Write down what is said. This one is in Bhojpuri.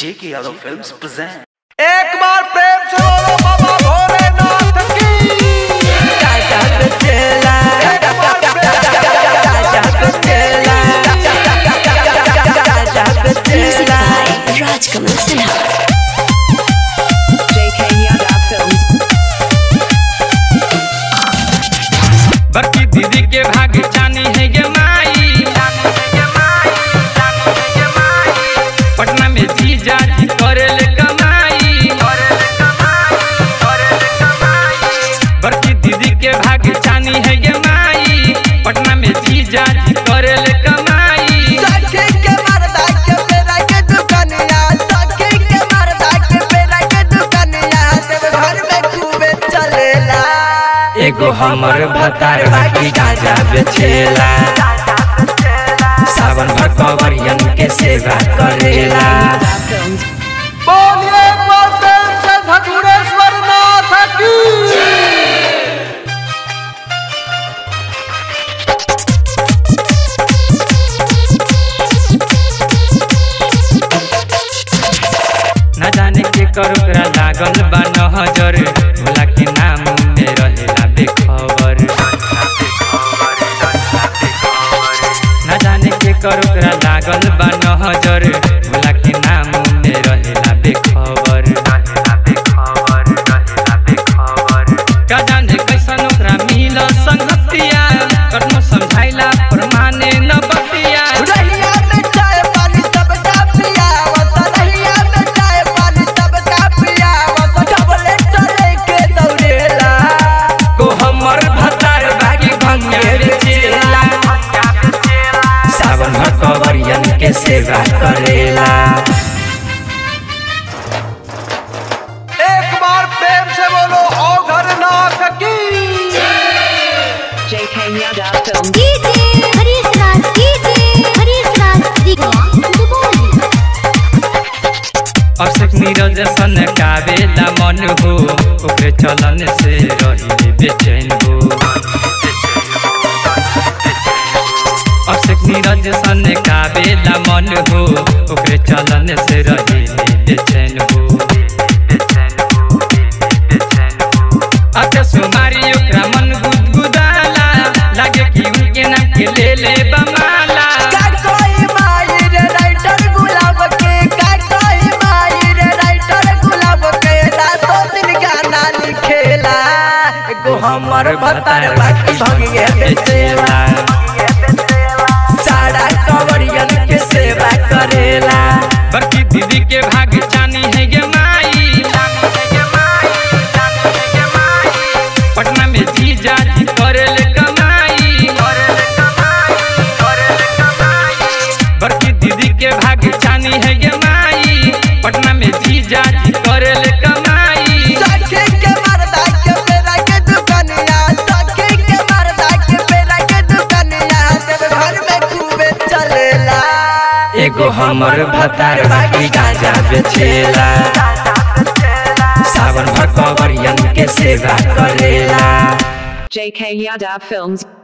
जेके यादव फिल्म्स प्रेजेंट एक बार प्रेम से बोलो बाबा भोलेनाथ की एक बार प्रेम से Music by Rajkamal Sinha. JK Yadav Films. बड़की दीदी के भाग जानी है ये माई पटना में जीजा जी करेल कमाई बड़की दीदी के भाग जानी है ये माई पटना में जीजा जी करेल कमाई सखी के मर्दा के बेरा के दुकनिया सखी के मर्दा के बेरा के दुकनिया देव घर में खूबे चलेला एगो हमर भतार बाकी गाजा बेचेला सावन भर कवरियन के सेवा करेला Yadav Films. बोलिए एक बार प्रेम से धतुरेश्वर नाथ की न जाने के कर ओकरा लागल बा नजर भोला के नाम में रहेला बेखबर न जाने के कर ओकरा लागल बा नजर भोला के नाम में रहेला बेखबर का जाने कैसन ओकरा मिल संगतिया कखनो समझाइला पर माने न बतिया रहिया में चाय पानी सबका पिया वसा रहिया में चाय पानी सबका पिया वसा टबलेट लेके दौड़ेला को हमर भतार बागी भंगे बेचेला सावन भर कवरियन के सेवा करेला एक बार प्रेम से बोलो औघर नाथ की JK Yadav Films. DJ Harish Raj, DJ Harish Raj, Digwa, Duboli. Ashok Neeraj सन कावेला मन हो ओकरे चलन से रही बेचैन हो अशोक नीरज सन कावेला मन हो ओकरे चलन से रही बेचैन हो अते सुमारी ओकरा मन गुदगुदाला लागे कि उनके नाम के ले ले बमाला का कोई माई रे राइटर गुलाब के का कोई माई रे राइटर गुलाब के रातों दिन गाना लिखेला एगो हमर भतार बाकी भंगिए बेचेला सारा कवरियन के सेवा करेला बड़की दीदी के भाग जानी है ये माई पटना में जीजा जी करेल कमाई बड़की दीदी के भाग जानी है ये माई पटना में जीजा जी करेल कमाई सखी के मर्दा के बेरा के दुकनिया सखी के मर्दा के बेरा के दुकनिया देव घर में खूबे चलेला एगो हमर भतार बाकी गाजा बेचेला सावन भर कवरियन के सेवा करेला JK Yadav Films.